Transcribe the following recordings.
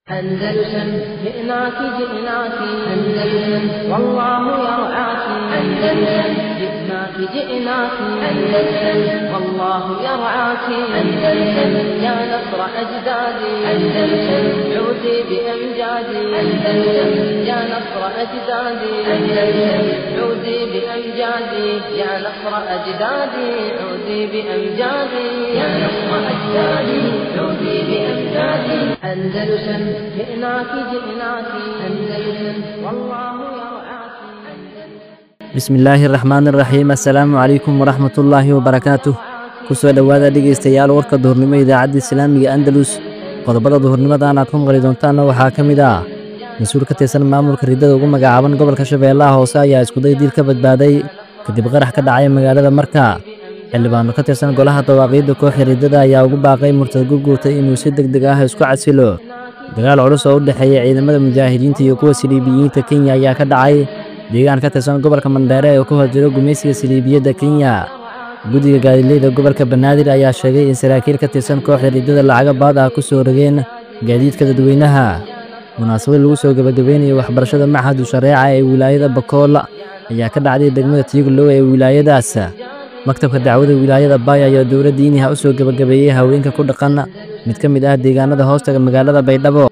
أندلسن جئناك جئناك أندلسن والله يرعاك أندلسن جئناك جئناك أندلسن والله يرعاك أندلسن يا نصر أجدادي أندلسن عودي بأمجادي أندلسن يا نصر أجدادي أندلسن عودي بأمجادي يا نصر أجدادي عودي بأمجادي يا نصر أجدادي عودي بأمجادي أندلسن جئناك جئناك أندلسن والله يرعاك bismillaahi raxmaan raxiim assalaamu calaykum waraxmatullaahi wabarakaatuh kusoo dhowaada dhegaystayaal warka duhurnimo idaacadda islaamiga andalus qodobada duhurnimadan aad ku maqli doontaanna waxaa ka mid ah mas-uul ka tirsan maamulka riddada ugu magacaaban gobolka shabeellaha hoose ayaa iskuday diil ka badbaaday kadib qarax ka dhacay magaalada marka xildhibaano ka tirsan golaha dawaaqiidda kooxda riddada ayaa ugu baaqay murtad gurguurtay inuu si deg deg ah isku casilo dagaal culus oo u dhexeeya ciidamada mujaahidiinta iyo kuwa siliibiyiinta kenya ayaa ka dhacay deegaan ka tirsan gobolka mandheere ee ku hor jiro gumaysiga siliibiyadda kenya guddiga gaadiidleyda gobolka banaadir ayaa sheegay in saraakiil ka tirsan kooxda riddada lacaga baad ah ku soo rogeen gaadiidka dadweynaha munaasabad lagu soo gebagabeynayo waxbarashada maxadu shareeca ee wilaayada bakool ayaa ka dhacday degmada tiiglow ee wilaayadaas maktabka dacwada wilaayada baay ayaa dowladda iniha u soo gebagabeeyey haweenka ku dhaqan mid ka mid ah deegaanada hoostaga magaalada baydhabo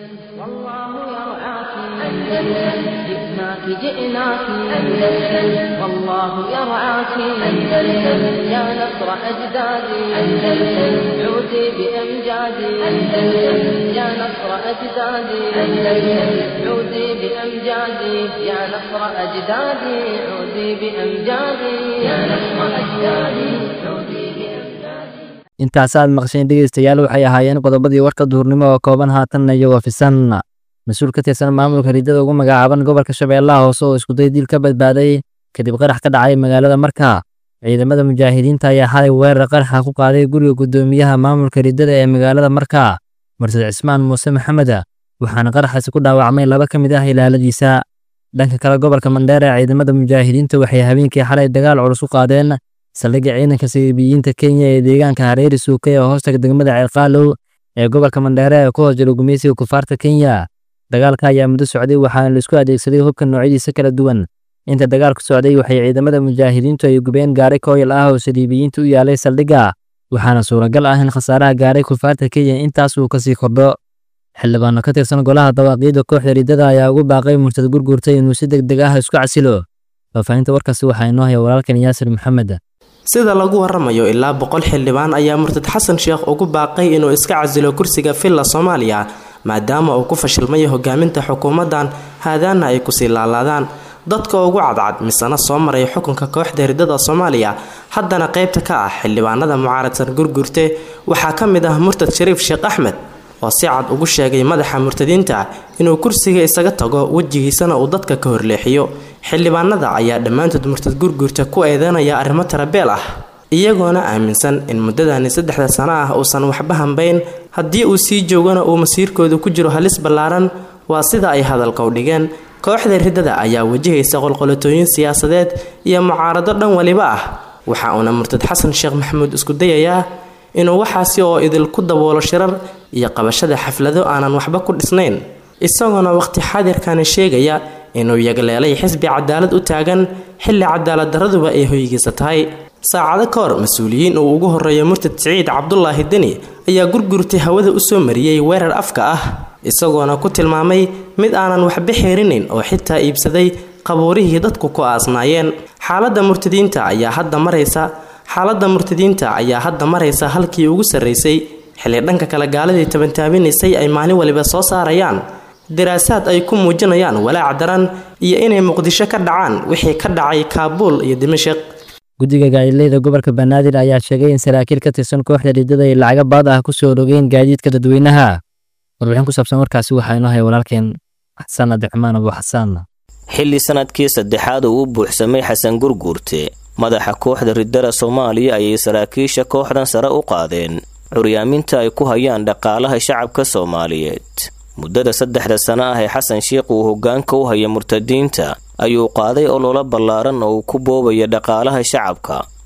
والله يرعاك أندلسن جئناك جئناك أندلسن والله يرعاك أندلسن يا نصر أجدادي أندلسن عودي بأمجادي أندلسن يا نصر أجدادي أندلسن عودي بأمجادي يا نصر أجدادي عودي بأمجادي يا نصر أجدادي عودي بأمجادي intaasaad maqsheen dhegaystayaal waxay ahaayeen qodobadii warka duhurnimo oo kooban haatanna iyagoo fisan mas-uul ka tirsan maamulka riddada ugu magacaaban gobolka shabeellaha hoose oo iskuday diil ka badbaaday kadib qarax ka dhacay magaalada marka ciidamada mujaahidiinta ayaa xalay weerar qaraxa ku qaaday guriga guddoomiyaha maamulka riddada ee magaalada marka mursad cismaan muuse maxamed waxaana qaraxaasi ku dhaawacmay laba ka mid ah ilaaladiisa dhanka kale gobolka mandheere ciidamada mujaahidiinta waxay habeenkii xalay dagaal culus u qaadeen saldhigga ciidanka siliibiyiinta kenya ee deegaanka hareeri suukay oo hoostaga degmada ceelqaalow ee gobolka mandheere ee ku hoos jiro gumaysiga kufaarta kenya dagaalka ayaa muddo socday waxaana laisku adeegsaday hubka noocyadiisa kala duwan inta dagaalku socday waxay ciidamada mujaahidiintu ay gubeen gaari kooyal ah oo saliibiyiinta u yaalay saldhigga waxaana suuragal ah in khasaaraha gaaray kufaarta kenya intaas uu kasii kordho xildhibaano ka tirsan golaha dawaaqiidda kooxda riddada ayaa ugu baaqay murtad gurgurtay inuu si deg deg ah isku casilo faahfaahinta warkaasi waxaa inoo haya walaalkan yaasir maxamed sida lagu waramayo ilaa boqol xildhibaan ayaa murtad xasan sheekh ugu baaqay inuu iska casilo kursiga villa soomaaliya maadaama uu ku fashilmayo hogaaminta xukuumaddan haadaana ay kusii laalaadaan dadka ugu cadcad misana soo maray xukunka kooxda riddada soomaaliya haddana qaybta ka ah xildhibaanada mucaaradsan gurgurte waxaa ka mid ah murtad shariif sheekh axmed oo si cad ugu sheegay madaxa murtadiinta inuu kursiga isaga tago wejigiisana uu dadka ka horleexiyo xildhibaanada ayaa dhammaantood murtad gurgurta ku eedeynaya arrimo tarabeel ah iyagoona aaminsan in muddadani saddexda sano ah uusan waxba hambayn haddii uu sii joogana uu masiirkooda ku jiro halis ballaaran waa sida ay hadalka u dhigeen kooxda riddada ayaa wajahaysa qolqolatooyin siyaasadeed iyo mucaarado dhan waliba ah waxa uuna murtad xasan sheekh maxamuud isku dayayaa inuu waxaasi oo idinku daboolo shirar iyo qabashada xaflado aanan waxba ku dhisnayn isagoona waqti xaadirkani sheegaya inuu yagleelay xisbi cadaalad u taagan xilli cadaalad daraduba ay hoygiisa tahay saacado ka hor mas-uuliyiin uu ugu horeeyo murtad siciid cabdulaahi deni ayaa gurgurtay hawada u soo mariyey weerar afka ah isagoona ku tilmaamay mid aanan waxba xeerinayn oo xitaa iibsaday qabuurihii dadku ku aasnaayeen xaaladda murtadiinta ayaa hadda maraysa xaaladda murtadiinta ayaa hadda maraysa halkii ugu sarraysay xilli dhanka kale gaaladii tabantaabinaysay ay maalin waliba soo saarayaan daraasaad ay ku muujinayaan walaac daran iyo inay muqdisho ka dhacaan wixii ka dhacay kaabuul iyo dimashik guddiga gaadiidleyda gobolka banaadir ayaa sheegay in saraakiil ka tirsan kooxda riddada ay lacaga baad ah ku soo rogeen gaadiidka dadweynaha warbixin ku saabsan warkaasi waxaa inoo haya walaalkeen xasan abdiraxmaan abu xasaan xilli sanadkii saddexaad uu u buuxsamay xasan gurguurte madaxa kooxda riddada soomaaliya ayay saraakiisha kooxdan sare u qaadeen curyaaminta ay ku hayaan dhaqaalaha shacabka soomaaliyeed muddada saddexda sano ah ee xasan sheikh uu hoggaanka u haya murtadiinta ayuu qaaday ololo ballaaran oo uu ku boobaya dhaqaalaha shacabka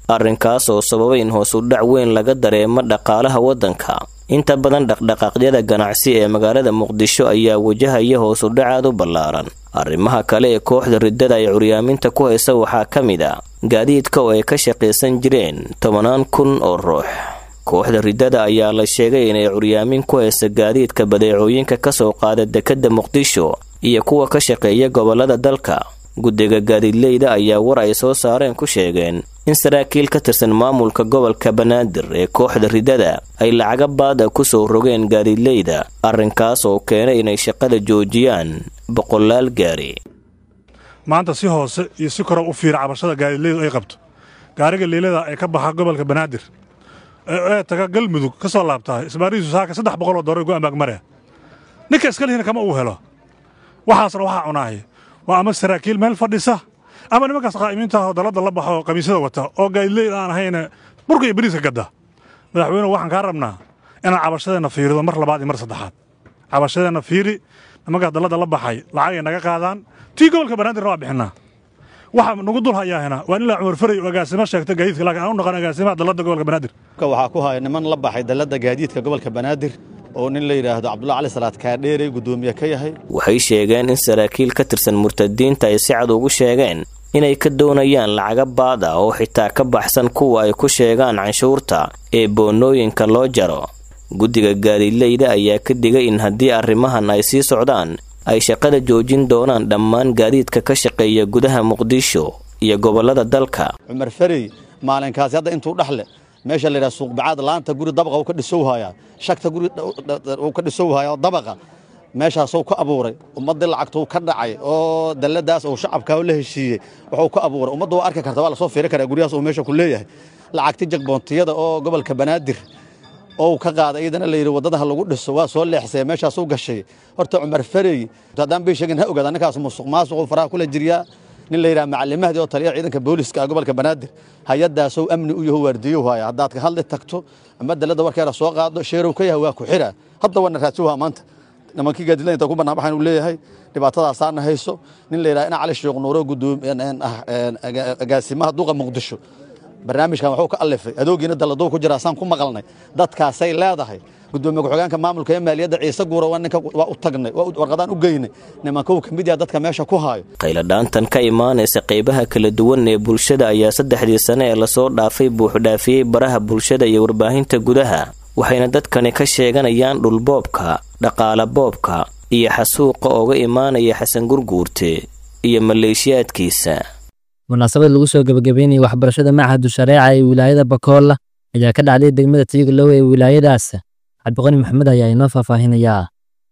arrinkaas oo sababay in hoos u dhac weyn laga dareemo dhaqaalaha waddanka inta badan dhaqdhaqaaqyada ganacsi ee magaalada muqdisho ayaa wajahaya hoos u dhacaad u ballaaran arrimaha kale ee kooxda riddada ay curyaaminta ku haysa waxaa ka mid a gaadiidka oo ay ka shaqaysan jireen tobanaan kun oo ruux kooxda riddada ayaa la sheegay inay curyaamin ku haysa gaadiidka badeecooyinka ka soo qaada dekedda muqdisho iyo kuwa ka shaqeeya gobollada dalka guddiga gaadiidleyda ayaa war ay soo saareen ku sheegeen in saraakiil ka tirsan maamulka gobolka banaadir ee kooxda riddada ay lacaga baada ku soo rogeen gaadiidleyda arrinkaas oo keenay inay shaqada joojiyaan boqolaal gaari maanta si hoose iyo si kora u fiira cabashada gaadiidleydu ay qabto gaariga liilada ee ka baxa gobolka banaadir ee taga galmudug ka soo laabtaa isbaarihiisu saaka saddex boqoloo doolar gu amaagmaraya ninka iskalihina kama uu helo waxaasna waxaa cunaahay waa ama saraakiil meel fadhisa ama nimankaas qaa'imiinta ah oo dalladda la baxo oo qamiisyada wata oo gaadiidleyda aan ahayna burka iyo bariiska gadda madaxweynuhu waxaan kaa rabnaa inaan cabashadeenna fiirido mar labaad iyo mar saddexaad cabashadeenna fiiri nimankaas dalladda la baxay lacagay naga qaadaan tii gobolka banaadirna waa bixinnaa waxa nagu dul hayaahina waa in ilaa cumar faray oo agaasimo sheegta gaadiidka laakiin aan u naqan agaasimaha dalladda gobolka banaadir waxaa ku haya niman la baxay dalladda gaadiidka gobolka banaadir oo nin la yidhaahdo cabdulla cali salaad kaadheerey guddoomiye ka yahay waxay sheegeen in saraakiil ka tirsan murtadiinta ay si cad ugu sheegeen inay ka doonayaan lacaga baad ah oo xitaa ka baxsan kuwa ay ku sheegaan canshuurta ee boonooyinka loo jaro guddiga gaadiidleyda ayaa ka digay in haddii arrimahan ay sii socdaan ay shaqada joojin doonaan dhammaan gaadiidka ka shaqeeya gudaha muqdisho iyo gobollada dalka cumar farey maalinkaasi hadda intuu dhexle meesha la yidhaha suuqbacaad laanta guri dabaqa uu ka dhisow hayaa shagta guri uu ka dhisow hayaa oo dabaqa meeshaasuu ka abuuray ummaddii lacagtuu ka dhacay oo dalladaas uu shacabkaa la heshiiyey wuxuu ka abuuray ummadda waa arki karta waa lasoo fiiri karaa guryahaas uu meesha ku leeyahay lacagti jagboontiyada oo gobolka banaadir oo ka qaaday iyadana la yidhi waddadaha lagu dhiso waa soo leexsaya meeshaasuu gashay horta cumar farey haddaan bii sheegin ha ogaada ninkaas musuq maasuquu faraha kula jiryaa nin la yidhaha macalimahdii oo taliya ciidanka booliska ah gobolka banaadir hay-addaasuu amni u yaho waardiyow haya haddaad ka hadli tagto ama dalladda warkeeda soo qaado sheerow ka yahay waa ku xira hadda waana raadsiwha maanta nimankii gaadiidla inta ku banaanbaxayn uu leeyahay dhibaatadaasaana hayso nin la yidhaha ina cali sheekh nuuro agaasimaha duqa muqdisho barnaamijkan waxuu ka alifay adoogiina dalladuu ku jira saan ku maqalnay dadkaasay leedahay gudoomiye ku-xigeenka maamulka ee maaliyadda ciise guura waa ninka waa u tagnay waa warqadaan u geynay nimankou ka mid yaha dadka meesha ku haayo qayladhaantan ka imaanaysa qaybaha kala duwan ee bulshada ayaa saddexdii sane ee lasoo dhaafay buuxdhaafiyey baraha bulshada iyo warbaahinta gudaha waxayna dadkani ka sheeganayaan dhulboobka dhaqaala boobka iyo xasuuqa ooga imaanaya xasan gurguurte iyo maleeshiyaadkiisa munaasabad lagu soo gebagabeynayay waxbarashada machadu shareeca ee wilaayada bakool ayaa ka dhacday degmada tiigalow ee wilaayadaas cabdiqani maxamed ayaa inoo faahfaahinayaa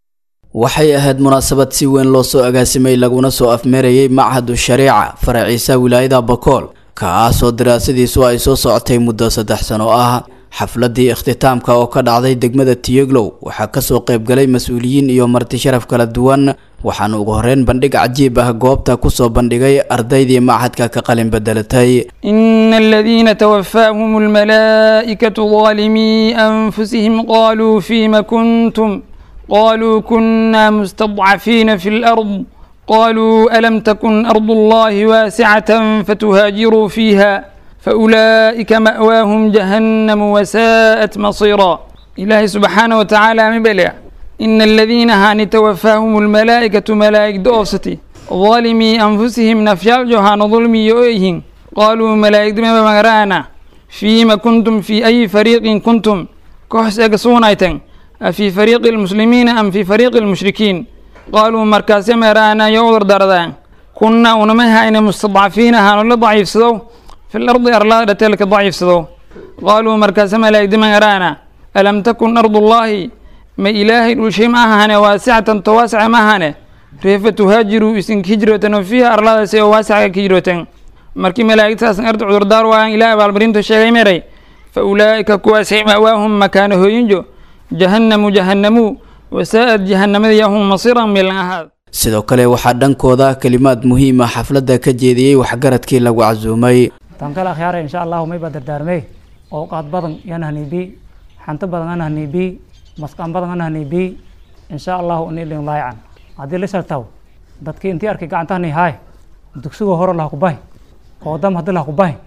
waxay ahayd munaasabad si weyn loo soo agaasimay laguna soo afmeerayay machadu shareeca faraciisa wilaayada bakool kaasoo daraasadiisu ay soo socotay muddo saddex sano ah xafladii ikhtitaamka oo ka dhacday degmada tiyeglow waxaa kasoo qaybgalay mas-uuliyiin iyo marti sharaf kala duwan waxaana ugu horeyn bandhig cajiib ah goobta kusoo bandhigay ardaydii machadka ka qalin bedelatay إن الذين توفاهم الملائكة ظالمي أنفسهم قالوا فيم كنتم قالوا كنا مستضعفين في الأرض قالوا ألم تكن أرض الله واسعة فتهاجروا فيها فأولئك مأواهم جهنم وساءت مصيرا إلهي سبحانه وتعالى مبلع إن الذين هان توفاهم الملائكة ملائكة دوستي ظالمي أنفسهم نفيال جهان ظلمي يؤيهن قالوا ملائكة ما مغرانا فيما كنتم في أي فريق كنتم كحس أقصونايتن أفي فريق المسلمين أم في فريق المشركين قالوا مركز مرانا يوضر دردان كنا ونمها إن مستضعفين هانو ضعيف سدو في الأرض أرلا تلك ضعيف سدو قالوا مركز ملائكة مغرانا ألم تكن أرض الله ما إلهي الشيء معها واسعة تواسع معها كيف تهاجروا إسن كجرة وفيها أرلا سي واسعة كجرة markii malaa'igtaas ardu cudurdaar waaan ilaah abaalmarintu sheegay meray fa ulaa'ika kuwaasay ma'waahum makaana hooyinjo jahannamu jahannamu wasaa'ad jahannamada yahum masiran milan ahaad sidoo kale waxaa dhankooda kelimaad muhiim ah xafladda ka jeediyey waxgaradkii lagu casuumay tan kale akhyaare insha allahu may baa dardaarmey ooqaad badan yanahnibi xanto badan anahnibi masqaan badan anahnibi insha allahu unilin laayacan haddii la shartaw dadkii intii arkay gacantahni haay dugsigoo hore laha ku bahi oo dam haddii laha ku bahi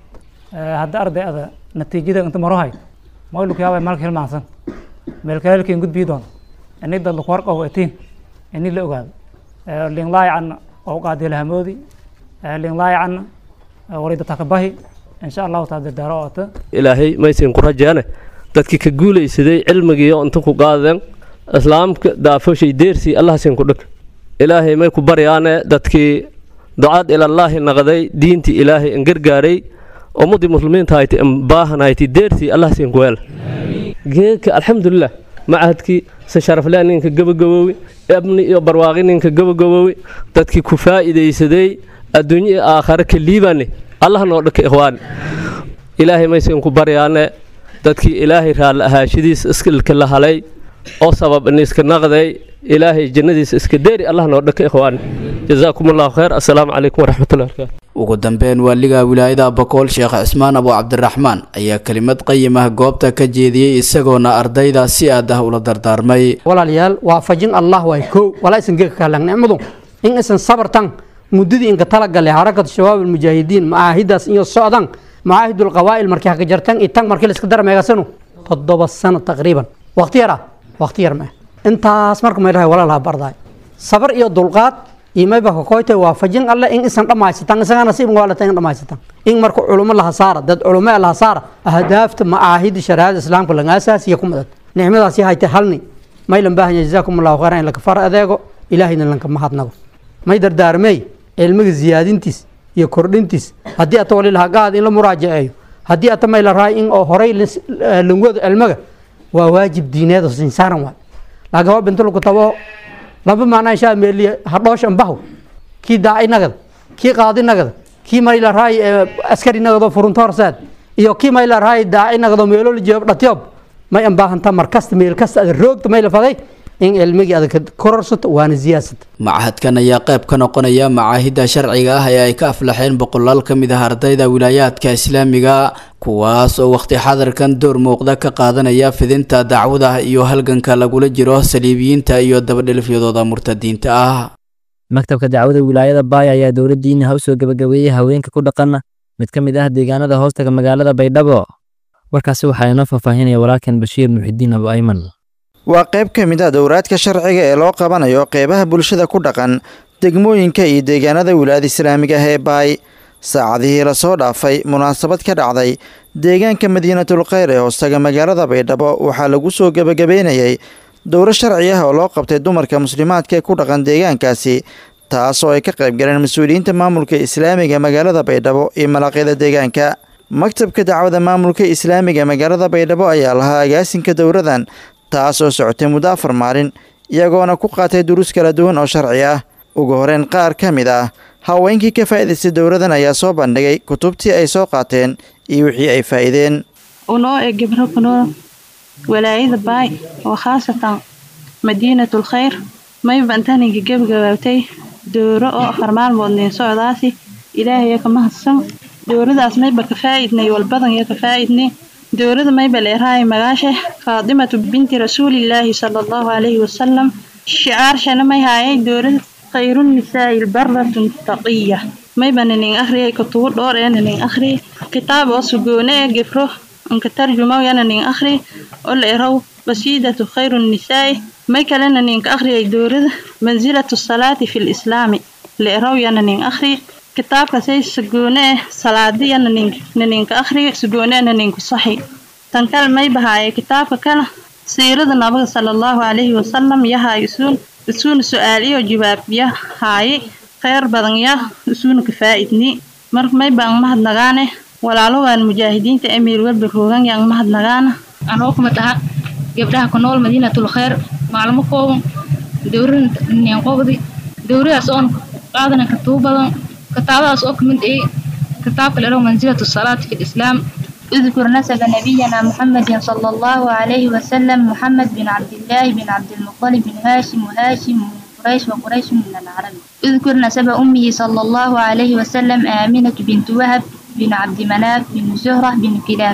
hadda arday ada natiijada inta maro hay maylu kayaaba malka hilmaansan meelkaleelkeen gudbii doona ini dad laku warqabo etiin ini la ogaado linlaayacanna oo qaadi lahamoodi linlaayacanna warida takabahi insha allahu taa dardaaro oota ilaahay maysin ku rajeene dadkii ka guulaysaday cilmigiiyo inta ku qaadeen islaamka daafoshay deersii allahasin ku dhig ilaahay may ku baryaane dadkii ducaad ilallaahi naqday diintii ilaahay an gargaaray ummadii muslimiinta hayti an baahan hayti deersii allahasin ku weel geedka alxamdulilah macahadkii se sharaflea ninka gabagaboowi ebni iyo barwaaqi ninka gabagaboowi dadkii ku faa'iidaysaday adduunyo iyo aakhare ka liibane allah noo dhaka ikhwaani ilaahay maysan ku baryaane dadkii ilaahay raalli ahaashadiis iskilka la halay oo sabab iniska naqday ilaahay jannadiisa iska deeri allah noo dhaka ikhwaani jazaakum allahu khayr assalaamu calaykum waraxmatullahi barakaatu ugu dambeyn waaliga wilaayada bakool sheekh cismaan abu cabdiraxmaan ayaa kelimad qayimah goobta ka jeediyey isagoona ardayda si aad ah ula dardaarmay walaalayaal waafajin allah waay kow walaa isan geeka kahlan nicmadu in isan sabartan muddadii inka talagalay xarakatu shabaab almujaahidiin macaahidaas iyo socdan macaahidul qawaa'il markii haka jartan iyo tan markii la iska dara meegasanu toddoba sano taqriiban waqti yar ah waqti yar meh intaas marka maydhahay walaalaha bardaay sabar iyo dulqaad imayba kakoytay waafajin alle in isan dhammaysatan isagaa nasiibka waalata in dhammaysatan in marka culumo laha saara dad culumo laha saara ahdaafta macaahida shariicada islaamka laga asaasiya ku madad nicmadaasi haytay halni maylan baahanya jazaakum allahu khayran in laka far adeego ilaahayna lanka mahadnago may dardaarmey cilmiga ziyaadintiis iyo kordhintiis haddii ata wali laha gaad in la muraajaceeyo haddii ata may la raay in oo horay langwado cilmiga waa waajib diineed oo sinsaaran waay laakiin waa bintu lagu tabo laba maanaa inshaa meeliya hadhoosh ambaho kii daaci nagada kii qaadi nagada kii may la raay askari nagado furunto horseed iyo kii may la raay daaci nagado meelo la jeebo dhatyob may ambaahantaa markasta meel kasta ada roogta may la faday in cilmigii adag kororsato waana siyaasata machadkan ayaa qayb ka noqonaya macaahidda sharciga ah ee ay ka aflaxeen boqolaal ka mid ah ardayda wilaayaadka islaamiga kuwaas oo waqti xadarkan door muuqda ka qaadanaya fidinta dacwada iyo halganka lagula jiro saliibiyiinta iyo dabadhelifyadooda murtadiinta ah maktabka dacwada wilaayada baaya ayaa dowladdiina ha u soo gebagabeeyey haweenka ku dhaqan mid ka mid ah deegaanada hoostaga magaalada baydhabo warkaasi waxaa inoo faahfaahinaya walaalkan bashiir muxidiin abu ayman waa qayb ka mid ah dowraadka sharciga ee loo qabanayo qeybaha bulshada ku dhaqan degmooyinka iyo deegaanada wilaayada islaamiga ah ee baay saacadihii lasoo dhaafay munaasabad ka dhacday deegaanka madiinatul kheyr ee hoostaga magaalada baydhabo waxaa lagu soo gebagabeynayay dowro sharci ah oo loo qabtay dumarka muslimaadka ee ku dhaqan deegaankaasi taas oo ay ka qayb galeen mas-uuliyiinta maamulka islaamiga magaalada baydhabo iyo malaqyada deegaanka maktabka dacwada maamulka islaamiga magaalada baydhabo ayaa lahaa agaasinka dowradan taas oo socotay muddo afar maalin iyagoona ku qaatay duruus kala duwan oo sharci ah ugu horeyn qaar ka mid ah haweenkii ka faa'iidaystay dowradan ayaa soo bandhigay kutubtii ay soo qaateen iyo wixii ay faa'iideen unoo e gebro kunoo walaayada baay oo khaasatan madiinatul khayr mayba intaninka gebagabaabtay dowro oo afar maalmood nin socdaasi ilaahaya ka mahadsan dowradaas mayba ka faa'idnay walbadan iyo ka faa'idnay dowlada maybal eraay magaashe faatimatu binti rasuulillaahi sala allahu calayhi wasalam shicaarshana may haayay dowlada khayrunnisaa'i lbaratun taqiya maybana nin akhriyay kutubo dhowr eena nin akhri kitaab oo sugoone ee gefro anka tarjumawyana nin akhri oo la erow qasiidatu khayrunnisaa'i may kalena ninka akhriyay dowlada mansilatu salaati fi lislaami la erowyana nin akhri kitaabkasay sugoone eh salaadiyana ninka akhri sugoonena ninku saxi tan kale may bahaaye kitaabka kale siirada nabiga sala allahu calayhi wasalam yahay isuun isuuna su-aal iyo jawaab ya haaye kheyr badan ya isuuna ka faa'idni mar may baan mahadnagaane walaalogan mujaahidiinta emiir welba roogan yaan mahadnagaana anoo kuma taha gabdhaha ku nool madiinatul kheyr maalmo kooban dowrada ninqobdi dowradaas oon qaadana katubo badan كتابة أوك من إيه كتاب له منزلة الصلاة في الإسلام اذكر نسب نبينا محمد صلى الله عليه وسلم محمد بن عبد الله بن عبد المطلب بن هاشم وهاشم من قريش وقريش من العرب اذكر نسب أمه صلى الله عليه وسلم آمنة بنت وهب بن عبد مناف بن زهرة بن كلاب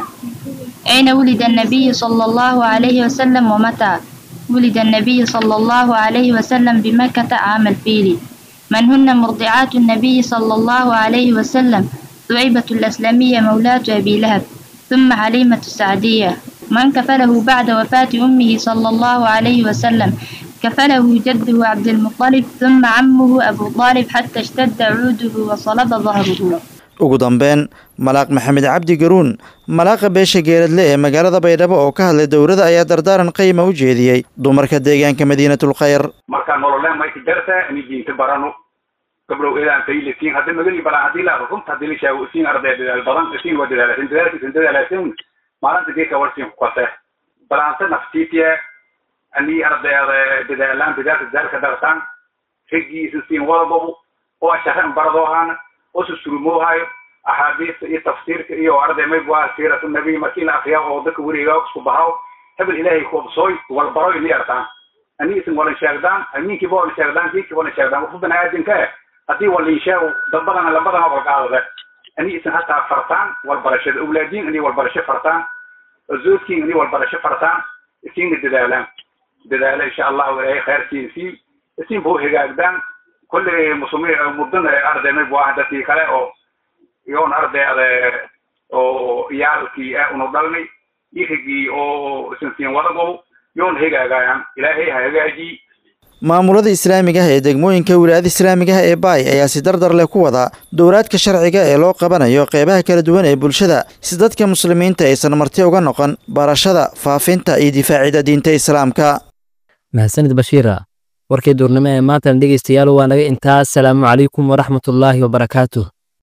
أين ولد النبي صلى الله عليه وسلم ومتى ولد النبي صلى الله عليه وسلم بمكة عام الفيل من هن مرضعات النبي صلى الله عليه وسلم ثعيبة الأسلمية مولاة أبي لهب ثم حليمة السعدية من كفله بعد وفاة أمه صلى الله عليه وسلم كفله جده عبد المطلب ثم عمه أبو طالب حتى اشتد عوده وصلب ظهره ugu dambeyn malaaq maxamed cabdi garuun malaaqa beesha geeradle ee magaalada baydhabo oo ka hadlay dowladda ayaa dardaaran qiima u jeediyey dumarka deegaanka madiinatul khayr markaa nololeen mayka jarta ini diinta barano gabdhow eedaan tayile siin hadda magani balan haddii la runta haddii la sheego siin arday dadaal badan siin waa dadaalasin dadaalkiisan dadaalaasin maalinta geedka warsiin ku kase balaanta naftiitiya ani ardayda dadaalaan dadaalka dadaalka dartaan raggiisan siin wadabobu oo asharan baradoohaan oo susurumoohayo axaadiista iyo tafsiirka iyo arday may waa siiratu nabiy markii la akriya oo dadka weriga isku bahaw hebel ilaahay ku obsooy walbaroy ni artaan ani isin walan sheegdaan amiinkiiba walan sheegdaan kiikiiba walan sheegdaan wuxuu banaadinka eh haddii walin sheego dad badan labadana walqaadade ani isin hataa fartaan walbarashada awlaadiin ani walbarasho fartaan zoodkiin ani walbarasho fartaan isiinna dadaalaan dadaala insha allahu ilaahay khayrkiin sii isin buu hagaagdaan kolley muslimiin mudana arday may buu dadkii kale oo iyoon ardayda oo iyaalkii ah unu dhalnay irigii oo isin siin wadagow yoon hagaagayaan ilaahay ha hagaajiy maamulada islaamiga ah ee degmooyinka wilaayada islaamiga ah ee baay ayaa si dardar leh ku wada dowlaadka sharciga ee loo qabanayo qeybaha kala duwan ee bulshada si dadka muslimiinta aysan marti uga noqon barashada faafinta iyo difaacida diinta islaamka mahadsanid bashiira warkii duurnimo ee maantana dhegeystayaal waa naga intaas salaamu calaykum waraxmatullaahi wabarakaatuh